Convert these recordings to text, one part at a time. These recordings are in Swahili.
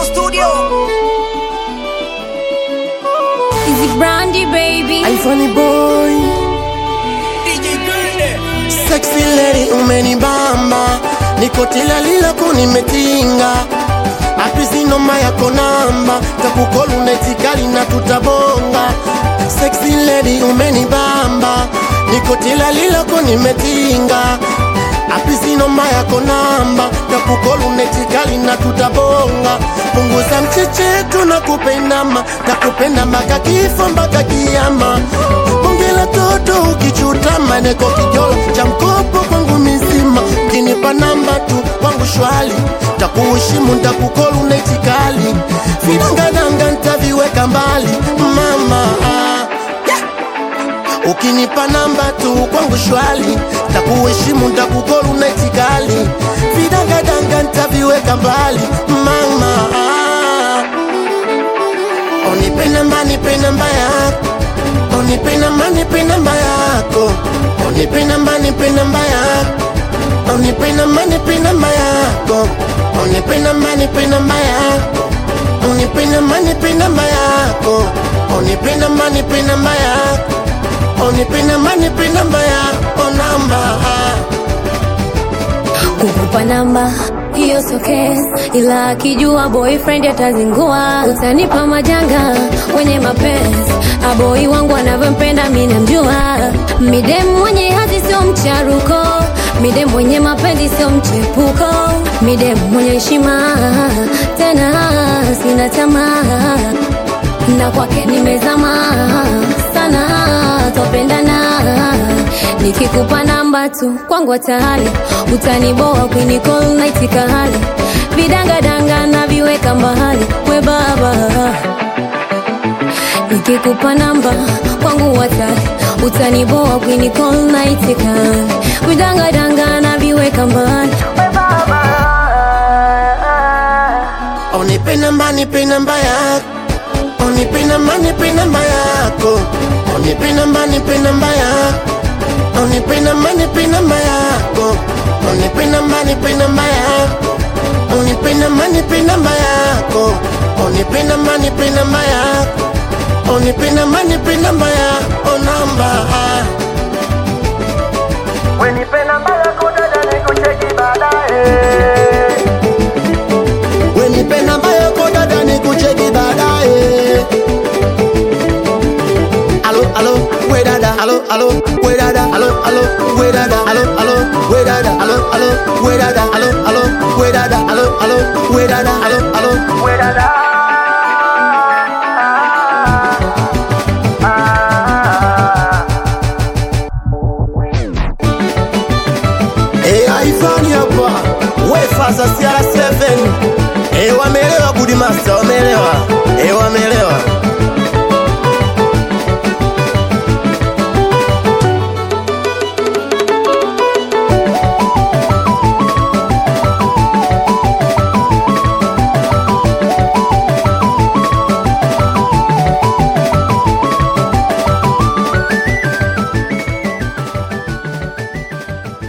studio. Easy Brandy baby. iPhone boy DJ Grande. sexy lady umenibamba niko tilalila kunimetinga apizinoma yako namba takukolu netikali na tutabonga sexy lady umenibamba niko tilalila kunimetinga apizinoma yako namba takukolu netikali na tutabonga punguza mchechetu na kupendama takupenda mpaka kifo mpaka kiama Bongela toto ukichutama neko kijolo cha mkopo kwangu mizima ukinipa namba tu kwangu shwali takuheshimu ntakukolu netikali vidangadanga ntaviweka mbali mama yeah. ukinipa namba tu kwangu shwali takuheshimu ntakukolu netikali vidangadanga ntaviweka mbali mama Onipe namba, nipe namba yako Onipe namba, nipe namba yako Onipe namba, nipe namba yako Onipe namba, nipe namba yako Onipe namba, nipe namba yako Onipe namba, nipe namba yako Onipe namba, nipe namba yako Onipe namba, nipe namba yako Namba Kukupa namba hiyo sio case, ila akijua boyfriend atazingua. Utanipa majanga wenye mapenzi, aboi wangu anavyompenda mimi namjua. Midem mwenye hadhi sio mcharuko, midem mwenye mapenzi sio mchepuko, midem mwenye heshima tena sina tamaa na kwake nimezama sana, topendana nikikupa namba tu kwangu hatari, utaniboa kwinicall naitika hali vidangadanga na viweka mbali we baba, nikikupa namba kwangu hatari, utaniboa kwinicall naitika hali vidangadanga na viweka mbali we baba. Onipe namba, nipe namba yako Onipe namba, nipe namba yako Onipe namba, nipe namba yako Onipe namba, nipe namba yako Onipe namba, nipe namba yako Onipe namba, nipe namba yako Onipe namba, nipe namba yako Onipe namba, nipe namba yako Namba Wenipe namba yako dada nikucheki baadaye. Wenipe namba yako dada nikucheki baadaye Alo, alo, we dada, alo, alo, we dada, alo, alo, we dada, alo, alo, we dada, alo, alo, we dada, alo, alo, we dada, alo, alo, we dada, alo, alo. We dada. Eh, iPhone hapa, we fasa CR7. Eh, wameelewa good master, wameelewa. Eh, wameelewa.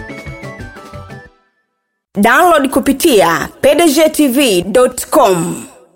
download kupitia pdgtv.com